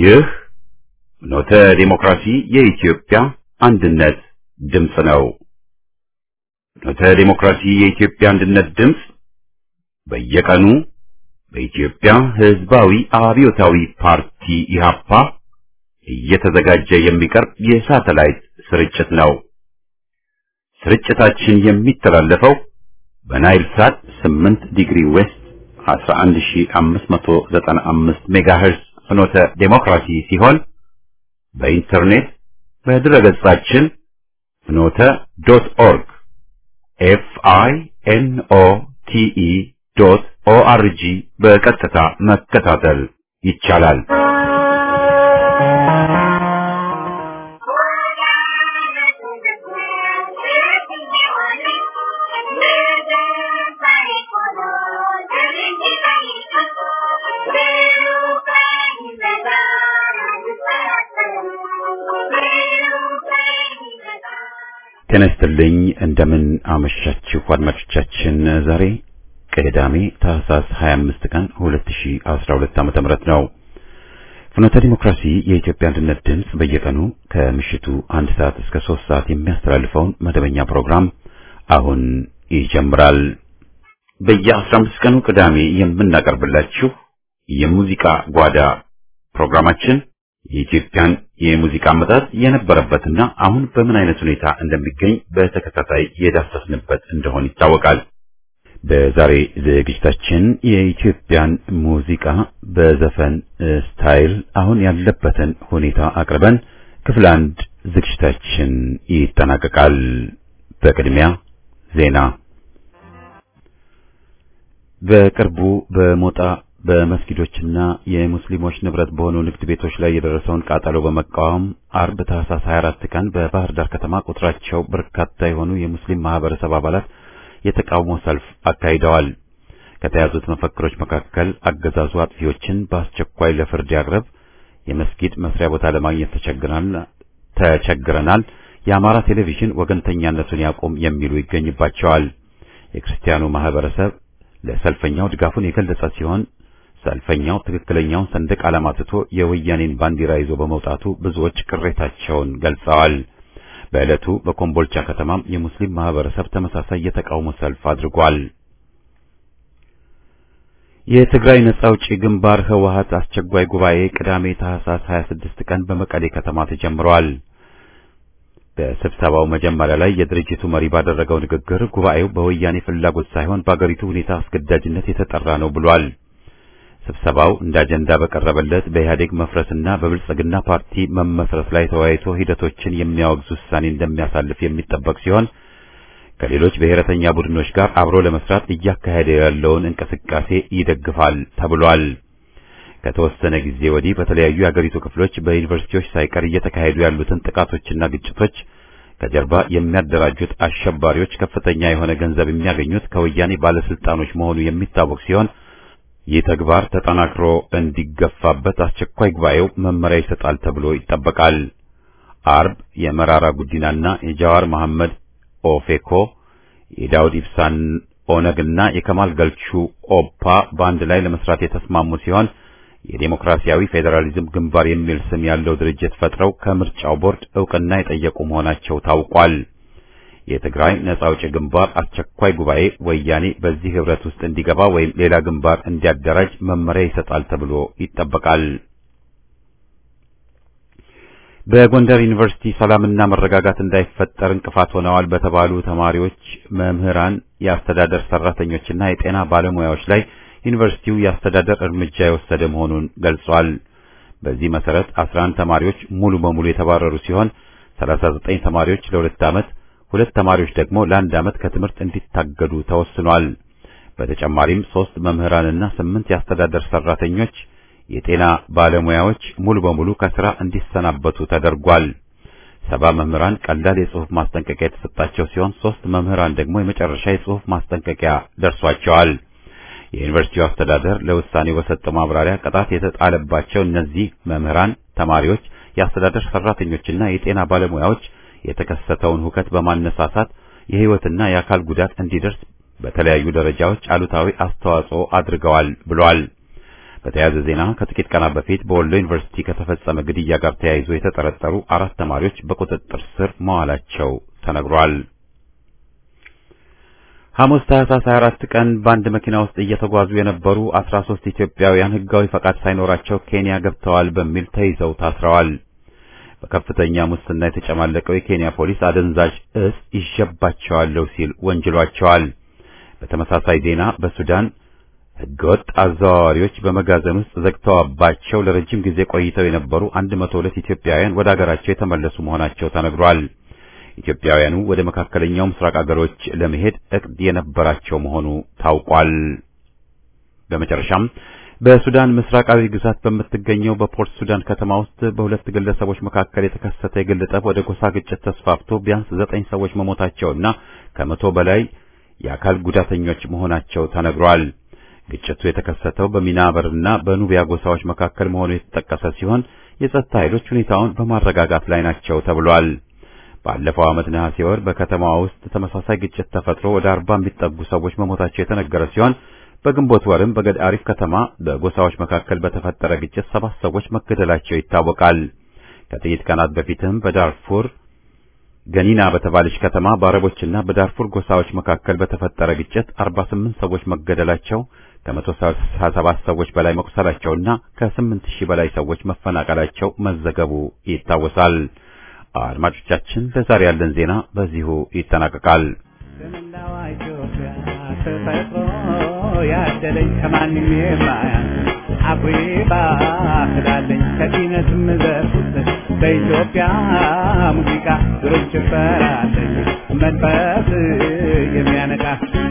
ይህ ፍኖተ ዲሞክራሲ የኢትዮጵያ አንድነት ድምፅ ነው። ፍኖተ ዲሞክራሲ የኢትዮጵያ አንድነት ድምፅ በየቀኑ በኢትዮጵያ ሕዝባዊ አብዮታዊ ፓርቲ ኢህአፓ እየተዘጋጀ የሚቀርብ የሳተላይት ስርጭት ነው። ስርጭታችን የሚተላለፈው በናይል ሳት 8 ዲግሪ ዌስት 11595 ሜጋሄርዝ ፍኖተ ዴሞክራሲ ሲሆን በኢንተርኔት በድረገጻችን ፍኖተ ዶት ኦርግ ኤፍ አይ ኤን ኦ ቲ ኢ ዶት ኦ አር ጂ በቀጥታ መከታተል ይቻላል። ጤና ይስጥልኝ። እንደምን አመሻችሁ አድማጮቻችን። ዛሬ ቅዳሜ ታህሳስ 25 ቀን 2012 ዓመተ ምህረት ነው። ፍኖተ ዲሞክራሲ የኢትዮጵያ አንድነት ድምፅ በየቀኑ ከምሽቱ አንድ ሰዓት እስከ ሶስት ሰዓት የሚያስተላልፈውን መደበኛ ፕሮግራም አሁን ይጀምራል። በየ15 ቀኑ ቅዳሜ የምናቀርብላችሁ የሙዚቃ ጓዳ ፕሮግራማችን የኢትዮጵያን የሙዚቃ አመጣጥ የነበረበትና አሁን በምን አይነት ሁኔታ እንደሚገኝ በተከታታይ የዳሰስንበት እንደሆን ይታወቃል። በዛሬ ዝግጅታችን የኢትዮጵያን ሙዚቃ በዘፈን ስታይል አሁን ያለበትን ሁኔታ አቅርበን ክፍል አንድ ዝግጅታችን ይጠናቀቃል። በቅድሚያ ዜና። በቅርቡ በሞጣ በመስጊዶችና የሙስሊሞች ንብረት በሆኑ ንግድ ቤቶች ላይ የደረሰውን ቃጠሎ በመቃወም አርብ ታህሳስ 24 ቀን በባህር ዳር ከተማ ቁጥራቸው በርካታ የሆኑ የሙስሊም ማህበረሰብ አባላት የተቃውሞ ሰልፍ አካሂደዋል። ከተያዙት መፈክሮች መካከል አገዛዙ አጥፊዎችን በአስቸኳይ ለፍርድ ያቅርብ፣ የመስጊድ መስሪያ ቦታ ለማግኘት ተቸግረናል፣ የአማራ ቴሌቪዥን ወገንተኛነቱን ያቁም የሚሉ ይገኝባቸዋል። የክርስቲያኑ ማህበረሰብ ለሰልፈኛው ድጋፉን የገለጸ ሲሆን ሰልፈኛው ትክክለኛውን ሰንደቅ ዓላማ ትቶ የወያኔን ባንዲራ ይዞ በመውጣቱ ብዙዎች ቅሬታቸውን ገልጸዋል። በዕለቱ በኮምቦልቻ ከተማም የሙስሊም ማህበረሰብ ተመሳሳይ የተቃውሞ ሰልፍ አድርጓል። የትግራይ ነጻ አውጪ ግንባር ህወሓት አስቸኳይ ጉባኤ ቅዳሜ ታህሳስ 26 ቀን በመቀሌ ከተማ ተጀምሯል። በስብሰባው መጀመሪያ ላይ የድርጅቱ መሪ ባደረገው ንግግር ጉባኤው በወያኔ ፍላጎት ሳይሆን በአገሪቱ ሁኔታ አስገዳጅነት የተጠራ ነው ብሏል። ስብሰባው እንደ አጀንዳ በቀረበለት በኢህአዴግ መፍረስና በብልጽግና ፓርቲ መመስረት ላይ ተወያይቶ ሂደቶችን የሚያወግዝ ውሳኔ እንደሚያሳልፍ የሚጠበቅ ሲሆን ከሌሎች ብሔረተኛ ቡድኖች ጋር አብሮ ለመስራት እያካሄደ ያለውን እንቅስቃሴ ይደግፋል ተብሏል። ከተወሰነ ጊዜ ወዲህ በተለያዩ የአገሪቱ ክፍሎች በዩኒቨርሲቲዎች ሳይቀር እየተካሄዱ ያሉትን ጥቃቶችና ግጭቶች ከጀርባ የሚያደራጁት አሸባሪዎች ከፍተኛ የሆነ ገንዘብ የሚያገኙት ከወያኔ ባለስልጣኖች መሆኑ የሚታወቅ ሲሆን ይህ ተግባር ተጠናክሮ እንዲገፋበት አስቸኳይ ጉባኤው መመሪያ ይሰጣል ተብሎ ይጠበቃል። አርብ የመራራ ጉዲናና የጃዋር መሐመድ ኦፌኮ የዳውድ ኢብሳን ኦነግና የከማል ገልቹ ኦፓ በአንድ ላይ ለመስራት የተስማሙ ሲሆን የዴሞክራሲያዊ ፌዴራሊዝም ግንባር የሚል ስም ያለው ድርጅት ፈጥረው ከምርጫው ቦርድ እውቅና የጠየቁ መሆናቸው ታውቋል። የትግራይ ነጻ አውጪ ግንባር አስቸኳይ ጉባኤ ወያኔ በዚህ ህብረት ውስጥ እንዲገባ ወይም ሌላ ግንባር እንዲያደራጅ መመሪያ ይሰጣል ተብሎ ይጠበቃል። በጎንደር ዩኒቨርሲቲ ሰላምና መረጋጋት እንዳይፈጠር እንቅፋት ሆነዋል በተባሉ ተማሪዎች፣ መምህራን፣ የአስተዳደር ሰራተኞችና የጤና ባለሙያዎች ላይ ዩኒቨርሲቲው የአስተዳደር እርምጃ የወሰደ መሆኑን ገልጿል። በዚህ መሰረት 11 ተማሪዎች ሙሉ በሙሉ የተባረሩ ሲሆን 39 ተማሪዎች ለሁለት ዓመት ሁለት ተማሪዎች ደግሞ ለአንድ ዓመት ከትምህርት እንዲታገዱ ተወስኗል። በተጨማሪም ሶስት መምህራንና ስምንት የአስተዳደር ሰራተኞች፣ የጤና ባለሙያዎች ሙሉ በሙሉ ከስራ እንዲሰናበቱ ተደርጓል። ሰባ መምህራን ቀላል የጽሑፍ ማስጠንቀቂያ የተሰጣቸው ሲሆን ሶስት መምህራን ደግሞ የመጨረሻ የጽሑፍ ማስጠንቀቂያ ደርሷቸዋል። የዩኒቨርሲቲው አስተዳደር ለውሳኔው በሰጠው ማብራሪያ ቅጣት የተጣለባቸው እነዚህ መምህራን፣ ተማሪዎች፣ የአስተዳደር ሰራተኞችና የጤና ባለሙያዎች የተከሰተውን ሁከት በማነሳሳት የሕይወትና የአካል ጉዳት እንዲደርስ በተለያዩ ደረጃዎች አሉታዊ አስተዋጽኦ አድርገዋል ብሏል። በተያያዘ ዜና ከጥቂት ቀናት በፊት በወሎ ዩኒቨርሲቲ ከተፈጸመ ግድያ ጋር ተያይዞ የተጠረጠሩ አራት ተማሪዎች በቁጥጥር ስር መዋላቸው ተነግሯል። ሐሙስ ታህሳስ 24 ቀን በአንድ መኪና ውስጥ እየተጓዙ የነበሩ 13 ኢትዮጵያውያን ሕጋዊ ፈቃድ ሳይኖራቸው ኬንያ ገብተዋል በሚል ተይዘው ታስረዋል። በከፍተኛ ሙስና የተጨማለቀው የኬንያ ፖሊስ አደንዛዥ እጽ ይዤባቸዋለሁ ሲል ወንጅሏቸዋል። በተመሳሳይ ዜና በሱዳን ሕገወጥ አዘዋዋሪዎች በመጋዘን ውስጥ ዘግተዋባቸው ለረጅም ጊዜ ቆይተው የነበሩ 102 ኢትዮጵያውያን ወደ አገራቸው የተመለሱ መሆናቸው ተነግሯል። ኢትዮጵያውያኑ ወደ መካከለኛው ምስራቅ አገሮች ለመሄድ እቅድ የነበራቸው መሆኑ ታውቋል። በመጨረሻም በሱዳን ምስራቃዊ ግዛት በምትገኘው በፖርት ሱዳን ከተማ ውስጥ በሁለት ግለሰቦች መካከል የተከሰተ የግል ጠብ ወደ ጎሳ ግጭት ተስፋፍቶ ቢያንስ ዘጠኝ ሰዎች መሞታቸውና ከመቶ በላይ የአካል ጉዳተኞች መሆናቸው ተነግሯል። ግጭቱ የተከሰተው በሚናበርና በኑቢያ ጎሳዎች መካከል መሆኑ የተጠቀሰ ሲሆን የጸጥታ ኃይሎች ሁኔታውን በማረጋጋት ላይ ናቸው ተብሏል። ባለፈው ዓመት ነሐሴ ወር በከተማዋ ውስጥ ተመሳሳይ ግጭት ተፈጥሮ ወደ አርባ የሚጠጉ ሰዎች መሞታቸው የተነገረ ሲሆን በግንቦት ወርም በገድ አሪፍ ከተማ በጎሳዎች መካከል በተፈጠረ ግጭት ሰባት ሰዎች መገደላቸው ይታወቃል። ከጥቂት ቀናት በፊትም በዳርፉር ገኒና በተባለች ከተማ በአረቦችና በዳርፉር ጎሳዎች መካከል በተፈጠረ ግጭት 48 ሰዎች መገደላቸው ከ177 ሰዎች በላይ መቁሰላቸውና ከ8 ሺህ በላይ ሰዎች መፈናቀላቸው መዘገቡ ይታወሳል። አድማጮቻችን ለዛሬ ያለን ዜና በዚሁ ይጠናቀቃል። በመላዋ ኢትዮጵያ ተፈጥሮ ያደለኝ ከማንም የማያንስ አኩሪ ባህላለኝ ከኪነትም ዘርፍ ውስጥ በኢትዮጵያ ሙዚቃ ግሩም ጭፈራ አለኝ መንፈስ የሚያነቃ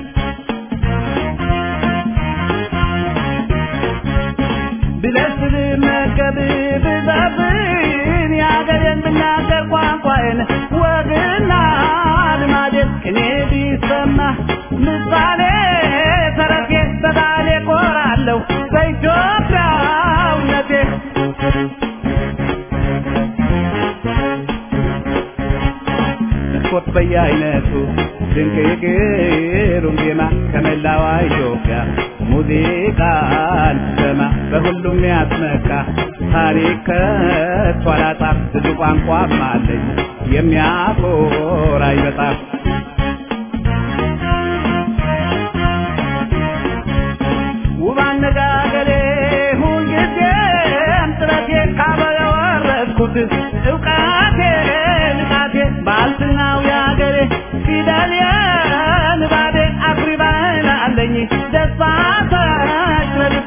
ብለስል መገብ ብዛብን የአገሬን ብናገር ቋንቋዬን ወግና ልማዴን ቅኔ ቢሰማ ምሳሌ ተረቴ በባሌ ኮራለሁ በኢትዮጵያውነቴ ስፖርት በየአይነቱ ድንቅ የግሩም ዜማ ከመላዋ ኢትዮጵያ ሙዚቃን ስሰማ በሁሉም ያስመካ ታሪክ ከቶ አላጣም ብዙ ቋንቋም አለኝ የሚያኮራኝ በጣም ውብ አነጋገሬ ሁልጊዜም ጥረቴ ካበለ ወረድኩት እውቀቴ ንቃቴ ባልትናው ያገሬ ፊደል የንባቤ አኩሪ ባህል አለኝ ደስታ ተሽረድቤ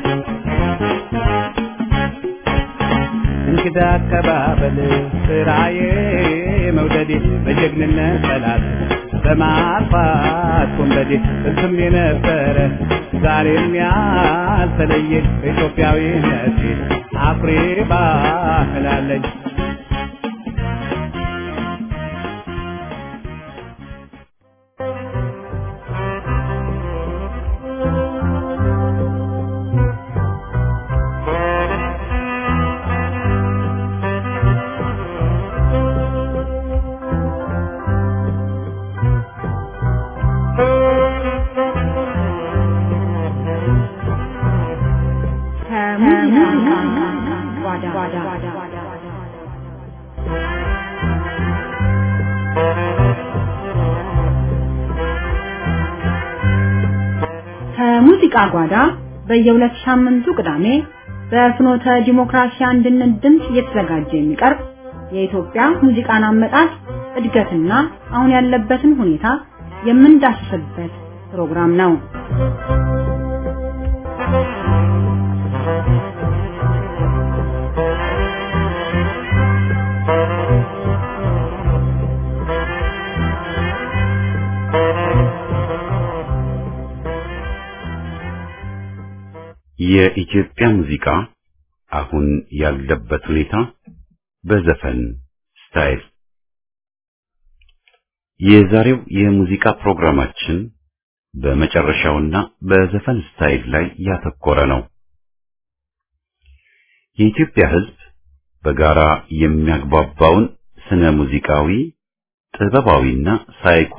እንግዳ አቀባበል ስራዬ መውደዴ በጀግንነት ጠላት በማጥፋት ወንበዴ እሱም የነበረ ዛሬም ያልተለየ ኢትዮጵያዊነቴ አኩሪ ባህል አለኝ ከሙዚቃ ጓዳ በየሁለት ሳምንቱ ቅዳሜ በፍኖተ ዲሞክራሲ አንድነት ድምፅ እየተዘጋጀ የሚቀርብ የኢትዮጵያ ሙዚቃን አመጣጥ እድገትና አሁን ያለበትን ሁኔታ የምንዳስስበት ፕሮግራም ነው። የኢትዮጵያ ሙዚቃ አሁን ያለበት ሁኔታ በዘፈን ስታይል የዛሬው የሙዚቃ ፕሮግራማችን በመጨረሻውና በዘፈን ስታይል ላይ ያተኮረ ነው። የኢትዮጵያ ሕዝብ በጋራ የሚያግባባውን ስነ ሙዚቃዊ፣ ጥበባዊና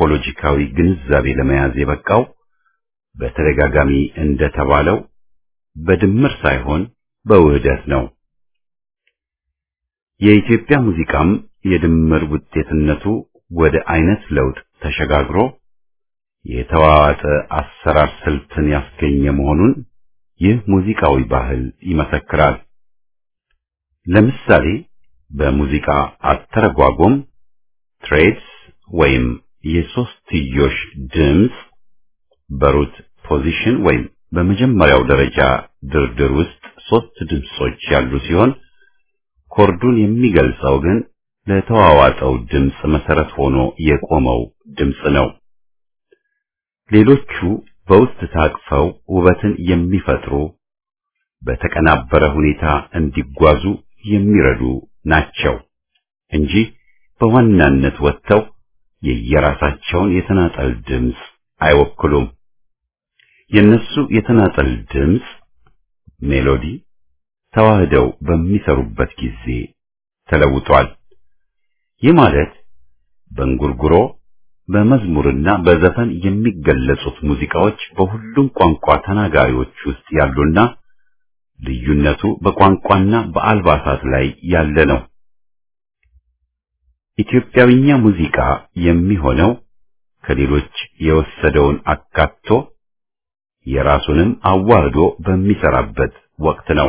ሳይኮሎጂካዊ ግንዛቤ ለመያዝ የበቃው በተደጋጋሚ እንደተባለው በድምር ሳይሆን በውህደት ነው። የኢትዮጵያ ሙዚቃም የድምር ውጤትነቱ ወደ አይነት ለውጥ ተሸጋግሮ የተዋዋጠ አሰራር ስልትን ያስገኘ መሆኑን ይህ ሙዚቃዊ ባህል ይመሰክራል። ለምሳሌ በሙዚቃ አተረጓጎም ትሬድስ ወይም የሶስትዮሽ ድምፅ በሩት ፖዚሽን ወይም በመጀመሪያው ደረጃ ድርድር ውስጥ ሶስት ድምጾች ያሉ ሲሆን ኮርዱን የሚገልጸው ግን ለተዋዋጠው ድምፅ መሰረት ሆኖ የቆመው ድምፅ ነው። ሌሎቹ በውስጥ ታቅፈው ውበትን የሚፈጥሩ በተቀናበረ ሁኔታ እንዲጓዙ የሚረዱ ናቸው እንጂ በዋናነት ወጥተው የየራሳቸውን የተናጠል ድምፅ አይወክሉም። የነሱ የተናጠል ድምፅ ሜሎዲ ተዋህደው በሚሰሩበት ጊዜ ተለውጧል። ይህ ማለት በእንጉርጉሮ በመዝሙርና በዘፈን የሚገለጹት ሙዚቃዎች በሁሉም ቋንቋ ተናጋሪዎች ውስጥ ያሉና ልዩነቱ በቋንቋና በአልባሳት ላይ ያለ ነው። ኢትዮጵያዊኛ ሙዚቃ የሚሆነው ከሌሎች የወሰደውን አካቶ የራሱንም አዋህዶ በሚሰራበት ወቅት ነው።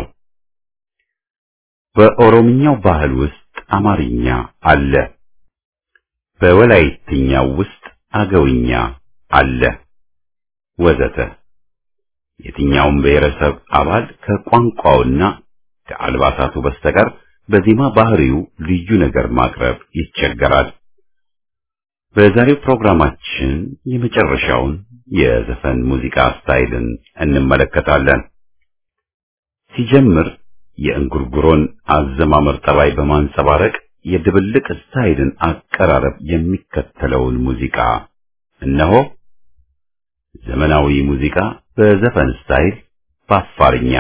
በኦሮምኛው ባህል ውስጥ አማርኛ አለ። በወላይትኛው ውስጥ አገውኛ አለ ወዘተ። የትኛውም ብሔረሰብ አባል ከቋንቋውና ከአልባሳቱ በስተቀር በዜማ ባህሪው ልዩ ነገር ማቅረብ ይቸገራል። በዛሬው ፕሮግራማችን የመጨረሻውን የዘፈን ሙዚቃ ስታይልን እንመለከታለን። ሲጀምር የእንጉርጉሮን አዘማመር ጠባይ በማንጸባረቅ የድብልቅ ስታይልን አቀራረብ የሚከተለውን ሙዚቃ እነሆ። ዘመናዊ ሙዚቃ በዘፈን ስታይል በአፋርኛ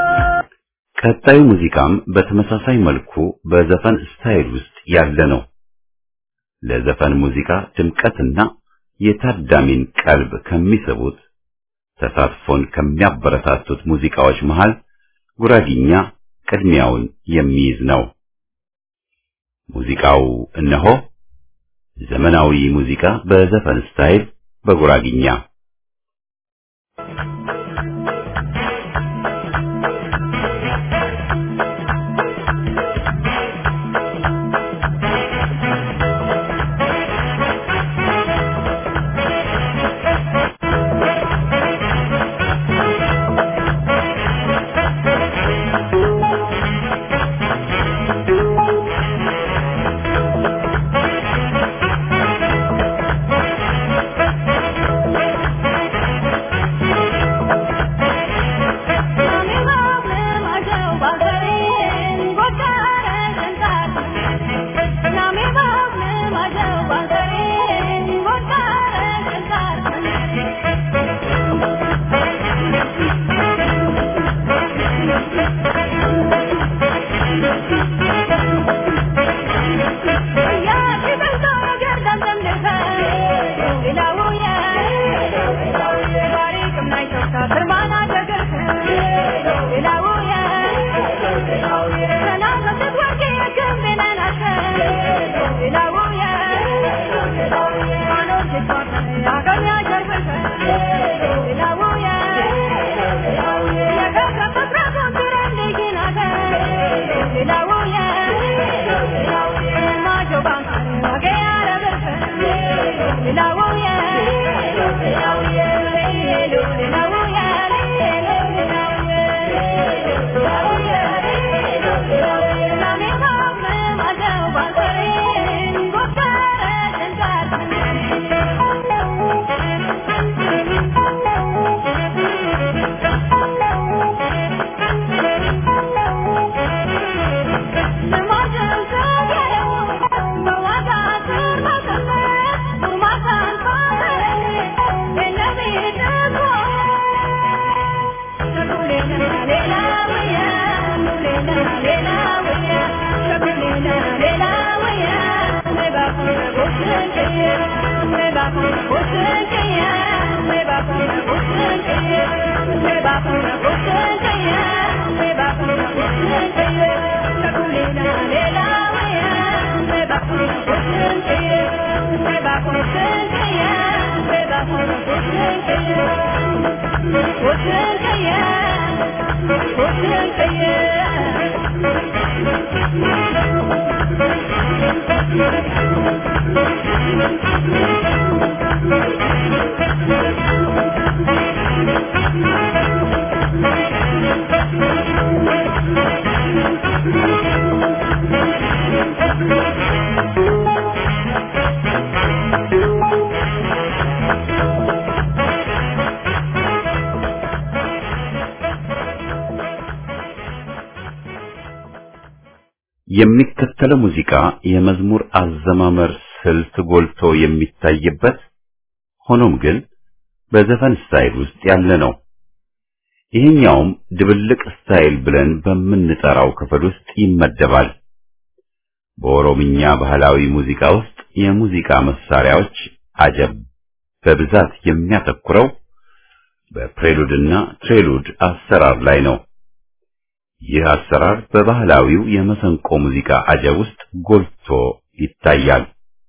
ቀጣዩ ሙዚቃም በተመሳሳይ መልኩ በዘፈን ስታይል ውስጥ ያለ ነው። ለዘፈን ሙዚቃ ድምቀትና የታዳሚን ቀልብ ከሚስቡት ተሳትፎን ከሚያበረታቱት ሙዚቃዎች መሃል ጉራጊኛ ቅድሚያውን የሚይዝ ነው። ሙዚቃው እነሆ ዘመናዊ ሙዚቃ በዘፈን ስታይል በጉራጊኛ የሚከተለው ሙዚቃ የመዝሙር አዘማመር ስልት ጎልቶ የሚታይበት ሆኖም ግን በዘፈን ስታይል ውስጥ ያለ ነው። ይህኛውም ድብልቅ ስታይል ብለን በምንጠራው ክፍል ውስጥ ይመደባል። በኦሮምኛ ባህላዊ ሙዚቃ ውስጥ የሙዚቃ መሳሪያዎች አጀብ በብዛት የሚያተኩረው በፕሬሉድና ትሬሉድ አሰራር ላይ ነው። ይህ አሰራር በባህላዊው የመሰንቆ ሙዚቃ አጀብ ውስጥ ጎልቶ ይታያል።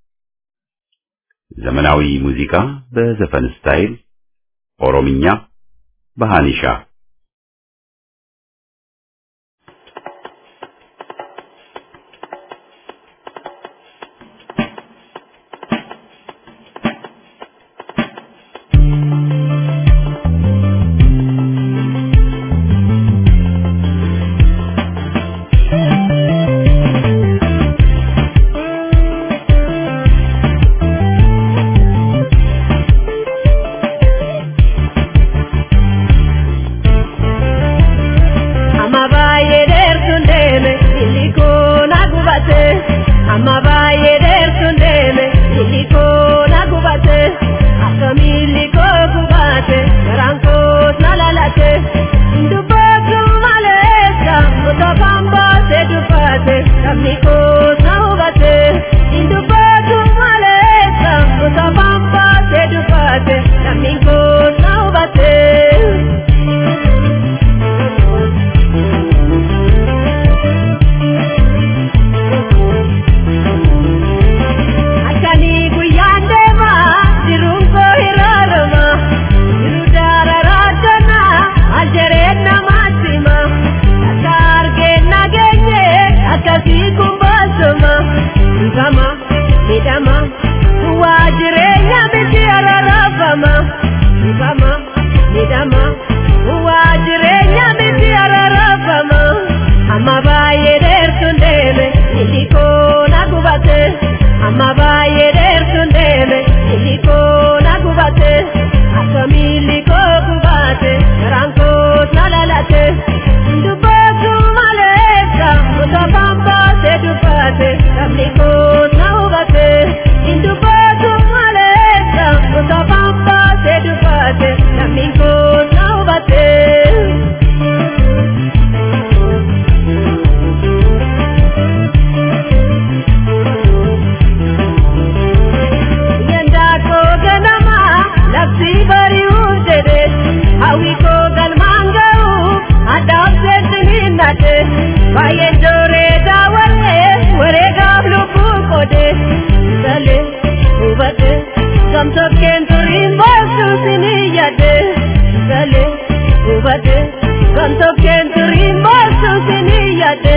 ዘመናዊ ሙዚቃ በዘፈን ስታይል ኦሮምኛ በሃኒሻ Thank ode sale hubate gamtokken turin bosu siniyade sale hubate gamtokken turin bosu siniyade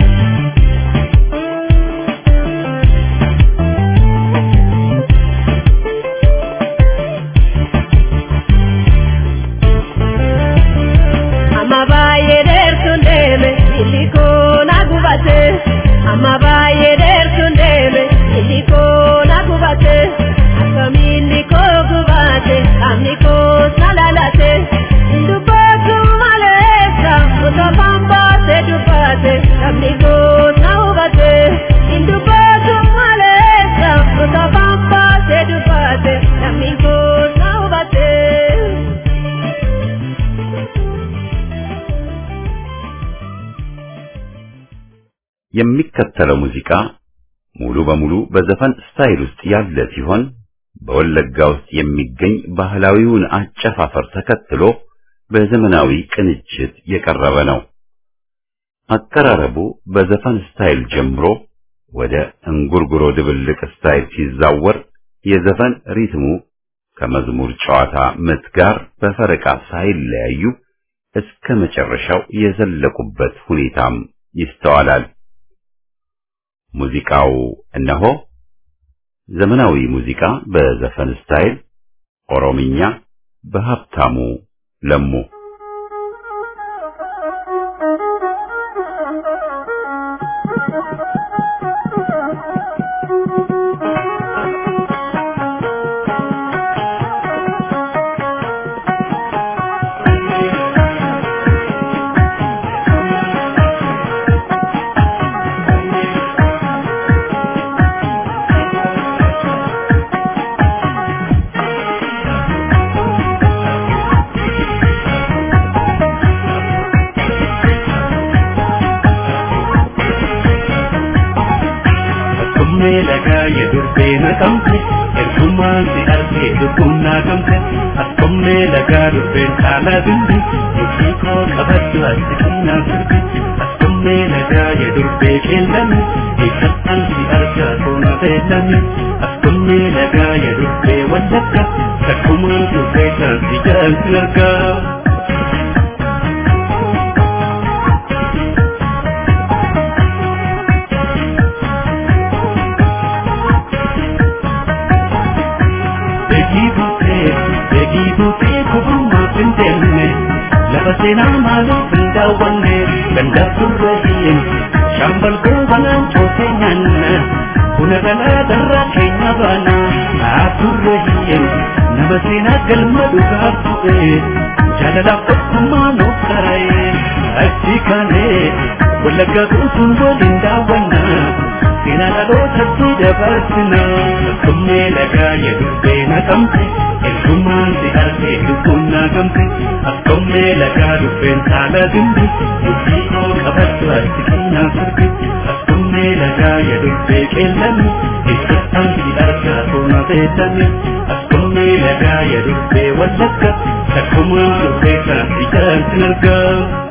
amma baay'ee dheertuun deeme illikoo na gubate amma baay'ee dheertuun deeme illikoo na gubate akkamiin likoo gubate qaamni koos na lalate dubbatu maleessa utopaan baate dubbate qaamni koos na hubate dubbatu maleessa utopaan baate dubbate qaamni koos na hubate. የሚከተለው ሙዚቃ ሙሉ በሙሉ በዘፈን ስታይል ውስጥ ያለ ሲሆን በወለጋ ውስጥ የሚገኝ ባህላዊውን አጨፋፈር ተከትሎ በዘመናዊ ቅንጅት የቀረበ ነው። አቀራረቡ በዘፈን ስታይል ጀምሮ ወደ እንጉርጉሮ ድብልቅ ስታይል ሲዛወር የዘፈን ሪትሙ ከመዝሙር ጨዋታ ምት ጋር በፈረቃ ሳይለያዩ እስከ መጨረሻው የዘለቁበት ሁኔታም ይስተዋላል። ሙዚቃው እነሆ ዘመናዊ ሙዚቃ በዘፈን ስታይል ኦሮምኛ በሀብታሙ ለሙ Akkuma lagaa yedurbee naqamte ergumaan si argee lubbuun naqamte akkuma lagaa durbeen caalaa bimbi murtii koo qabaddu ati keenyaa sirbi akkuma lagaa yedurbee qeellame eeggatan si argaa toona beellame akkuma lagaa yedurbee wallagga takkumaan durbee kan si jaalti argaa. Beekii buutee beekii buutee kuburuma finteenne lafa seenaa maaliif hin daawwanne ganda turre hiyyeen shambal goobanaan cootee nyaanna buna galaa darraa keenya baana haa turre hiyyeen nama seenaa galma dhugaa bu'ee jaalalaaf tokkummaa nuuf qara'ee achi kaanee wallaggaa guutuun waliin daawwanna seenaa dhalootatti dabarsina akkuma lagaa yedurbee naqamte ergumaan si argee lubbuun naqamte akkuma lagaa dubbeen saala dimbi murtii koo qabaddu ati keenyaa sirbi akkuma lagaa yedurbee qeellame eessattaan si argaa toona beellame akkuma lagaa yedurbee wallagga takkumaan dubbee kan si jaalti argaa.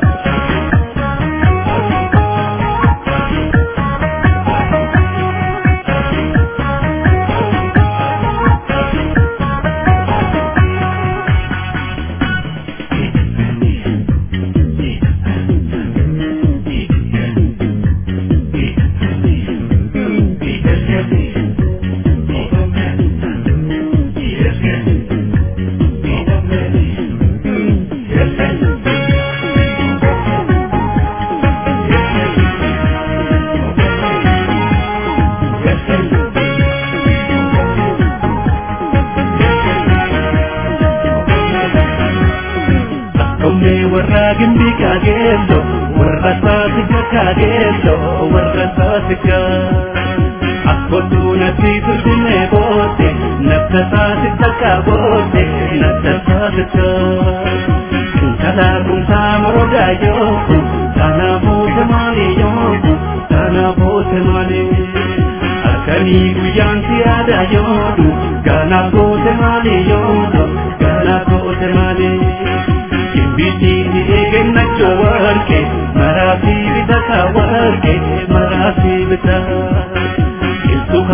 Akkuma warra gimbii kaageello warra saasiga kaageello warra saasiga. Akkotu natti turtine boote nafta saasiga kaaboote nafta saasiga. Kala kumsaa morodaa yooku sana boote maali yooku sana boote maali. Akkanii guyyaan si aadaa yoodu gaana boote maali yoodu gaana boote maali. Biddini eegannachoo warqee maraafii bitata warqee maraafii bita. Keessu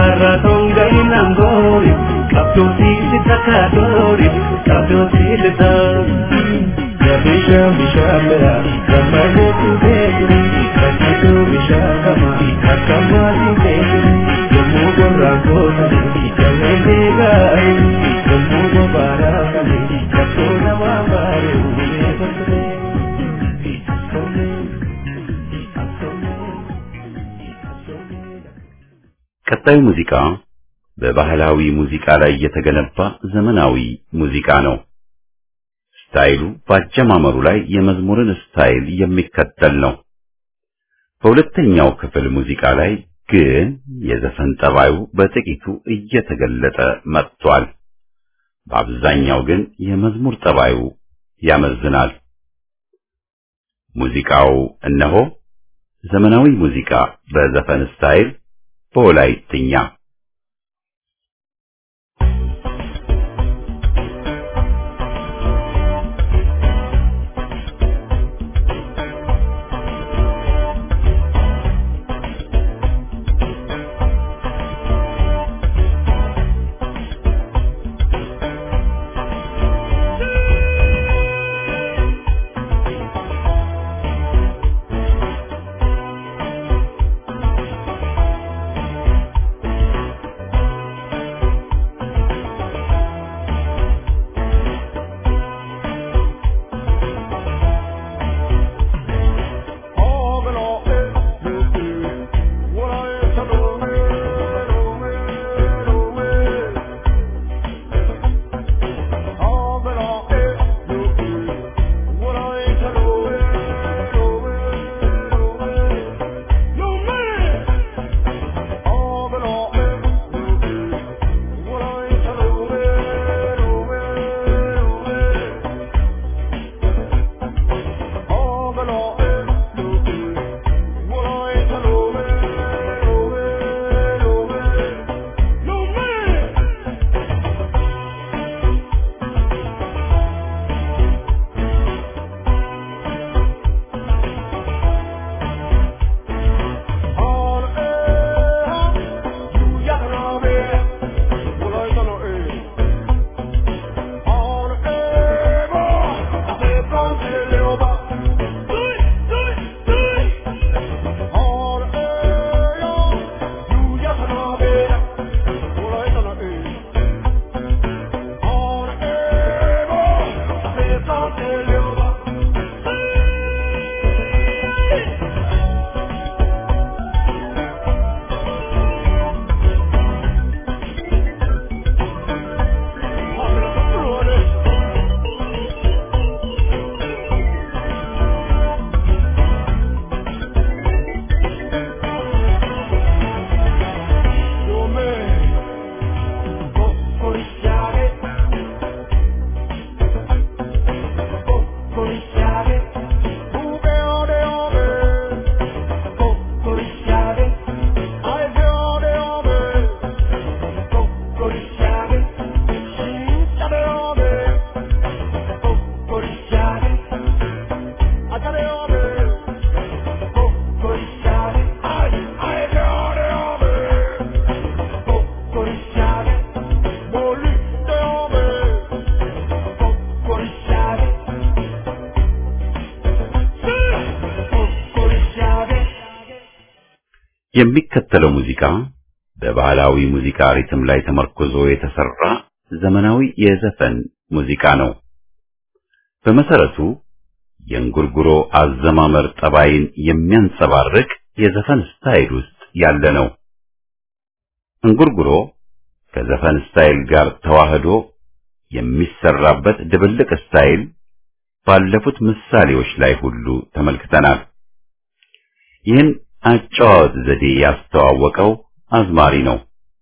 nangori Kapto si sitakadori Kapto si litan Bisha bisha bera Kamale tu bedri Kachitu bisha kama Kakamali bedri Jamu gorra kota Kale degai Jamu gobara kale Kato nama bare Ule bakre Asome Asome Asome ቀጣዩ ሙዚቃ በባህላዊ ሙዚቃ ላይ የተገነባ ዘመናዊ ሙዚቃ ነው። ስታይሉ በአጀማመሩ ላይ የመዝሙርን ስታይል የሚከተል ነው። በሁለተኛው ክፍል ሙዚቃ ላይ ግን የዘፈን ጠባዩ በጥቂቱ እየተገለጠ መጥቷል። በአብዛኛው ግን የመዝሙር ጠባዩ ያመዝናል። ሙዚቃው እነሆ ዘመናዊ ሙዚቃ በዘፈን ስታይል በወላይትኛ የሚከተለው ሙዚቃ በባህላዊ ሙዚቃ ሪትም ላይ ተመርኩዞ የተሰራ ዘመናዊ የዘፈን ሙዚቃ ነው። በመሰረቱ የእንጉርጉሮ አዘማመር ጠባይን የሚያንጸባርቅ የዘፈን ስታይል ውስጥ ያለ ነው። እንጉርጉሮ ከዘፈን ስታይል ጋር ተዋህዶ የሚሰራበት ድብልቅ ስታይል ባለፉት ምሳሌዎች ላይ ሁሉ ተመልክተናል። ይህን አጨዋወት ዘዴ ያስተዋወቀው አዝማሪ ነው።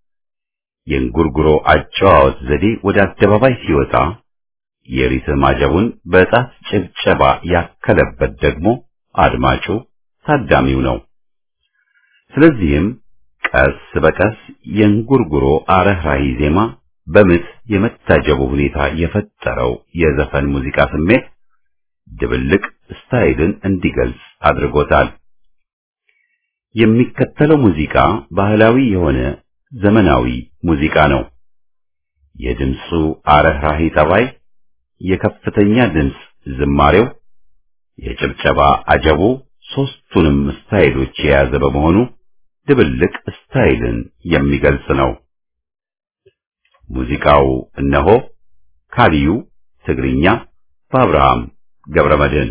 የእንጉርጉሮ አጨዋወት ዘዴ ወደ አደባባይ ሲወጣ የሪትም አጀቡን በጣት ጭብጨባ ያከለበት ደግሞ አድማጩ ታዳሚው ነው። ስለዚህም ቀስ በቀስ የእንጉርጉሮ አረህራሂ ዜማ በምት የመታጀቡ ሁኔታ የፈጠረው የዘፈን ሙዚቃ ስሜት ድብልቅ ስታይልን እንዲገልጽ አድርጎታል። የሚከተለው ሙዚቃ ባህላዊ የሆነ ዘመናዊ ሙዚቃ ነው። የድምፁ አረህራሂ ጠባይ፣ የከፍተኛ ድምፅ ዝማሬው፣ የጭብጨባ አጀቡ ሦስቱንም ስታይሎች የያዘ በመሆኑ ድብልቅ ስታይልን የሚገልጽ ነው። ሙዚቃው እነሆ ካሊዩ ትግርኛ በአብርሃም ገብረመድህን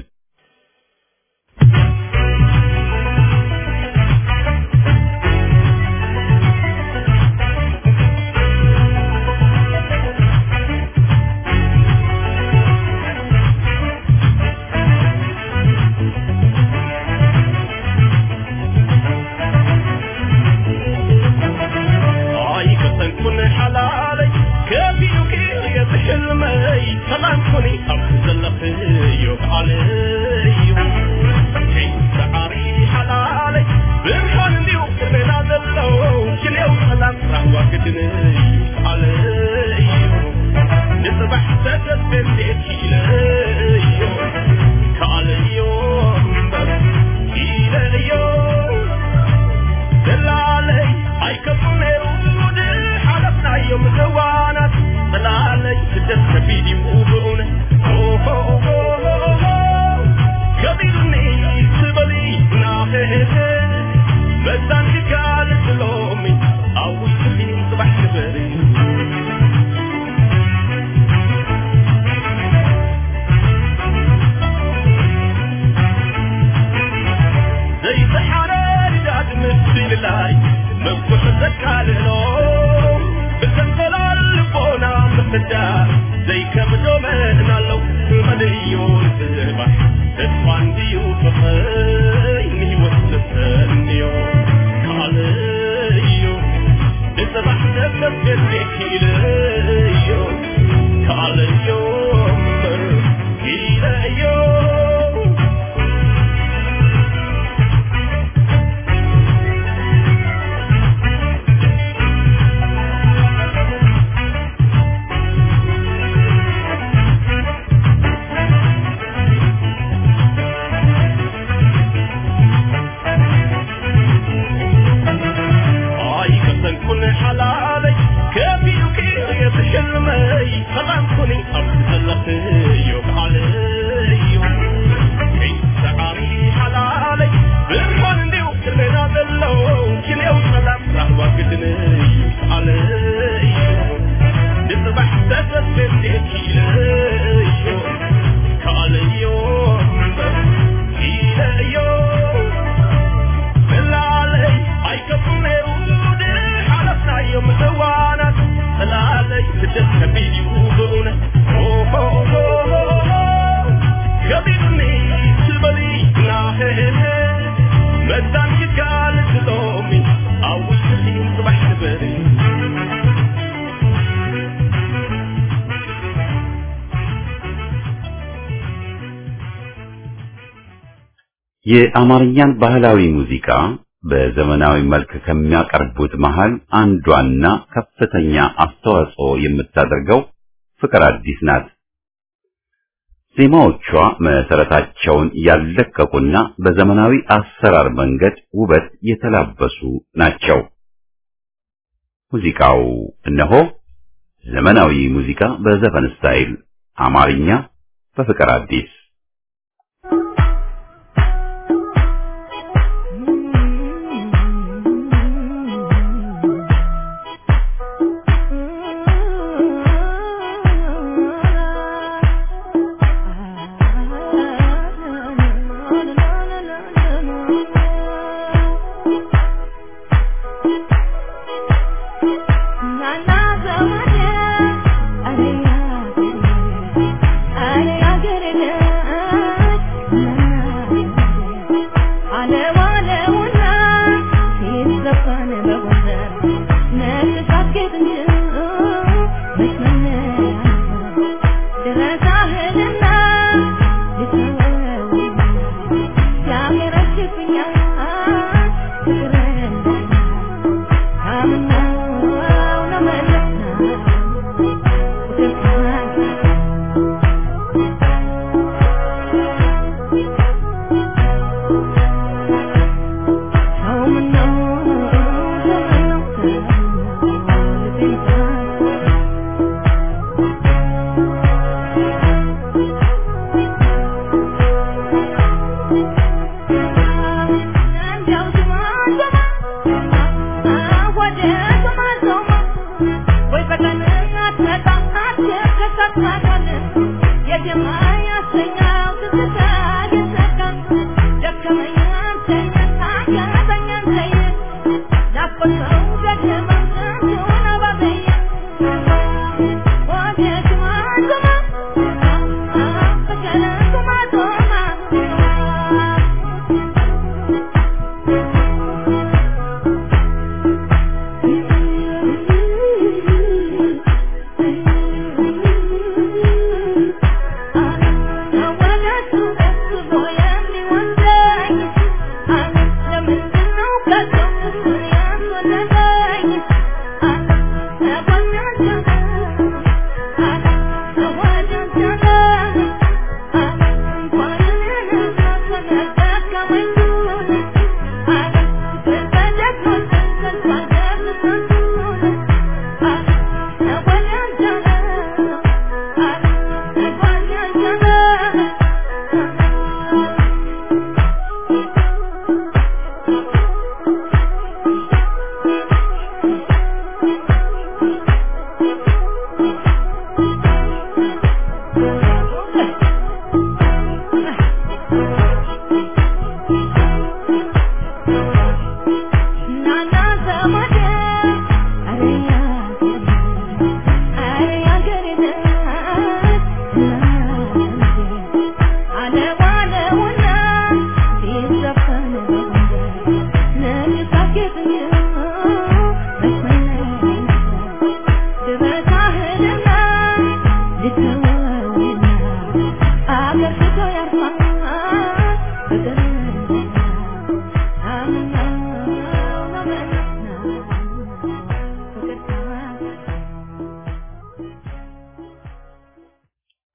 የአማርኛን ባህላዊ ሙዚቃ በዘመናዊ መልክ ከሚያቀርቡት መሃል አንዷና ከፍተኛ አስተዋጽኦ የምታደርገው ፍቅር አዲስ ናት። ዜማዎቿ መሰረታቸውን ያለቀቁና በዘመናዊ አሰራር መንገድ ውበት የተላበሱ ናቸው። ሙዚቃው እነሆ ዘመናዊ ሙዚቃ በዘፈን ስታይል አማርኛ በፍቅር አዲስ Nana,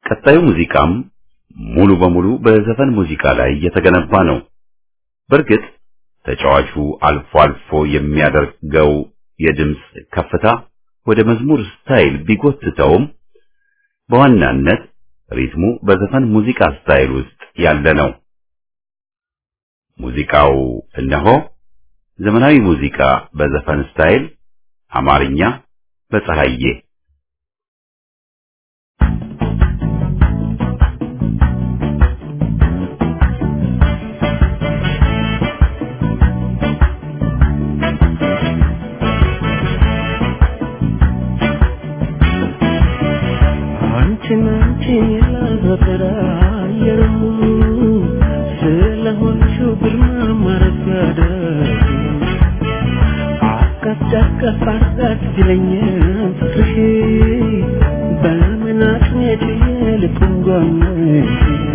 ቀጣዩ ሙዚቃም ሙሉ በሙሉ በዘፈን ሙዚቃ ላይ የተገነባ ነው። በእርግጥ ተጫዋቹ አልፎ አልፎ የሚያደርገው የድምፅ ከፍታ ወደ መዝሙር ስታይል ቢጎትተውም በዋናነት ሪትሙ በዘፈን ሙዚቃ ስታይል ውስጥ ያለ ነው። ሙዚቃው እነሆ ዘመናዊ ሙዚቃ በዘፈን ስታይል አማርኛ በፀሐዬ አንቺን አንቺን ያላዘጠራ አየሩ ስለሆንሽው ግርማ ማረጋደ አቀፍ አቀፍ አርጋት ይለኛል ፍቅርሽ በምን አቅሜት ልኩን ጓመሽ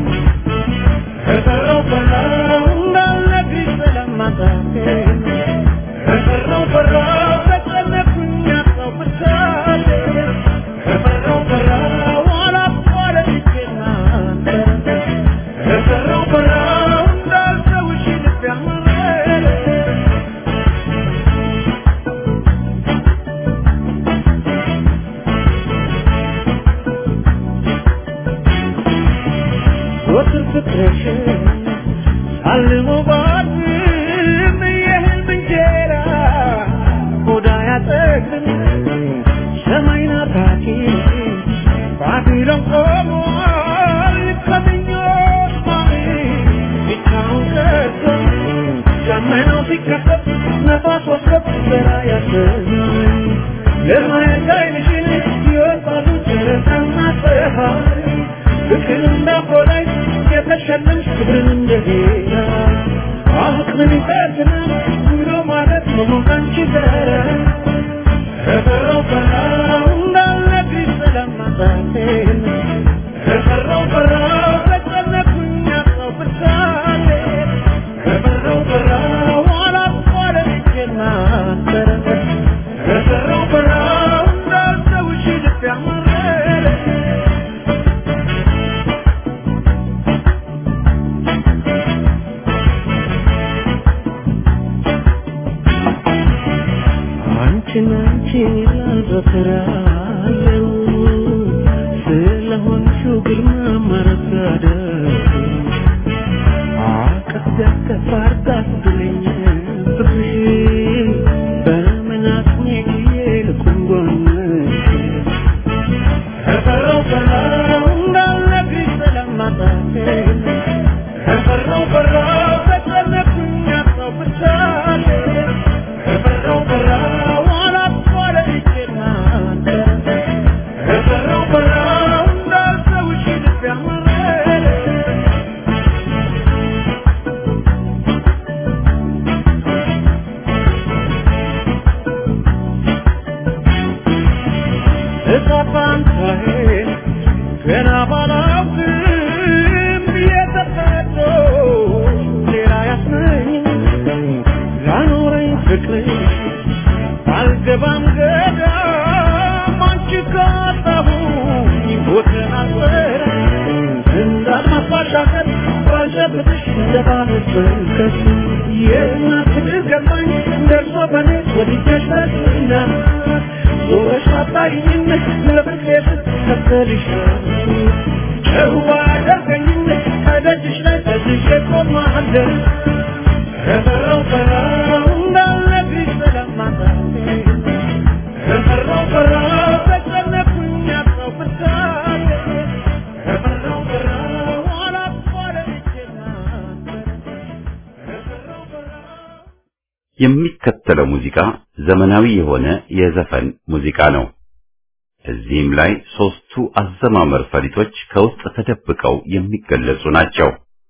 ከቀረው በላው እንዳልነግርሽ ስለማጣቴ ከቀረው በላው ተጨነኩኝ አጣው ብቻዬ ከቀረው በላው አላቋረጥኩና ከቀረው በላው እንዳልተውሽ ልቤ አመረ ወትር ፍቅርሽ አልሞ ባድም የህልም እንጀራ ሆዳ ያጠግብም ሰማይ ናፋቂ ባቢሎን ቆሟል ከምኞት ማሚ ብቻውን ቀርቶ ደመናው ሲከፈት ነፋስ ወስከት ዘራ ያሰኛል ለማየት ዓይንሽን ይወጣሉ ጨረቃና ፀሐይ ፍቅር እንዳቆላይ የተሸለምሽ ክብርን እንደጌታ አቅምን ይፈትናል ብሎ ማለት መሞት አንቺ ዘረ ከፈራው ፈራው እንዳልነግርሽ ስለማጣቴን ከፈራው ፈራው ተጨነኩኝ አጣው ብርታቴ ከፈራው ፈራው አላቋረጥኩና ተረፈ ከፈራው ፈራው እንዳልተውሽ ልቤ አመረረ አንቺን አንቺን ላዘክራለሁ ስለሆንሽው ግርማ ማረጋደ አቀፍ ደቀፍ አርጋት ብለኝ ፍቅርሽ በምን አቅሜ ጊዜ ልኩን ጎንሽ ከፈራው ፈራው እንዳልነግርሽ ስለማጣቴ ከፈራው ፈራው ተጨነኩኝ አጣው ብቻዬ ከፈራው ፈራው አላቋረጥኩና ከፈራው ፈራው እንዳልተውሽ ልቤ አመረረ እጣፋንታዬን ገና ባላውቅም የተፈጥሮ ሌላ ያስመኝ ላኖረኝ ፍቅር አልገባም ገዳም አንቺ ካጣሁኝ ቦትን አልወረ እንዳልማፋሻከር ባልጨብጥሽ እንደባህር በርከት የማትድር ገባኝ ደርሶ በኔ ወድጀሽ በስና ዞረሽ አጣይኝ ለፍቅሬ ስትከተልሻል ጨዋ አደርገኝ ከደጅሽ ላይ ተዝዤ ቆማለሁ ከፈራው ፈራው እንዳልነግርሽ ስለማጣቴ ከፈራው ፈራው ተጨነኩኝ አጣው ብርታቴ ከፈራው ፈራው አላቋረጥኩና ከፈራው ፈራው የሚከተለው ሙዚቃ ዘመናዊ የሆነ የዘፈን ሙዚቃ ነው። እዚህም ላይ ሶስቱ አዘማመር ፈሊጦች ከውስጥ ተደብቀው የሚገለጹ ናቸው።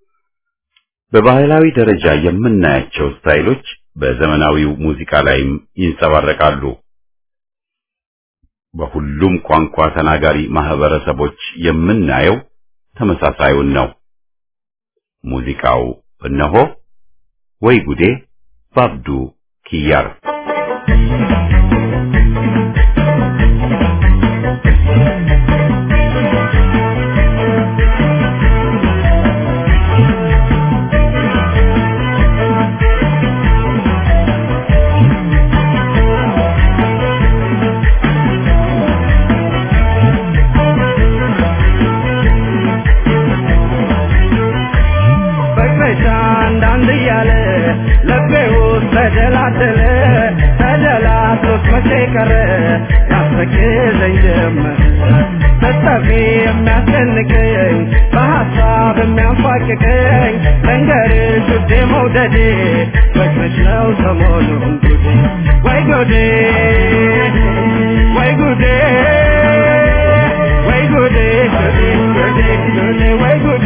በባህላዊ ደረጃ የምናያቸው ስታይሎች በዘመናዊው ሙዚቃ ላይም ይንጸባረቃሉ። በሁሉም ቋንቋ ተናጋሪ ማህበረሰቦች የምናየው ተመሳሳዩን ነው። ሙዚቃው እነሆ ወይ ጉዴ ባብዱ ኪያር ♪ መቼ ቀረ ያስተክዘኝ ጀመር መጠፊ የሚያስጨንቀኝ በሀሳብ የሚያንፋቅቀኝ መንገድሽ ውዴ መውደዴ መች ነው ሰሞኑን ጉዴ ወይ ጉዴ ወይ ጉዴ ወይ ጉዴ ጉዴ ጉዴ ጉዴ ወይ ጉዴ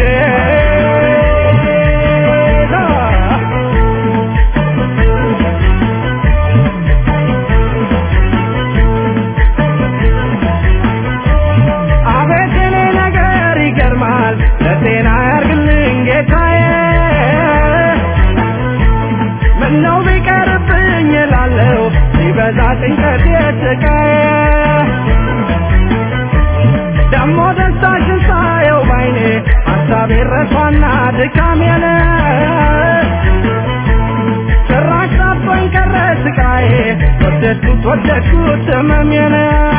አቤት የኔ ነገር ይገርማል ለጤና ያርግልኝ ጌታዬ ምነው ቢቀርብኝ እላለሁ ሲበዛ ጭንቀት የስቃዬ ደሞ ደስታሽን ሳየው ባይኔ ሀሳቤ ረሷና ድካሜን ጭራሽ ጠቦኝ ቀረ ስቃዬ ወደድኩት ወደድኩት ህመሜን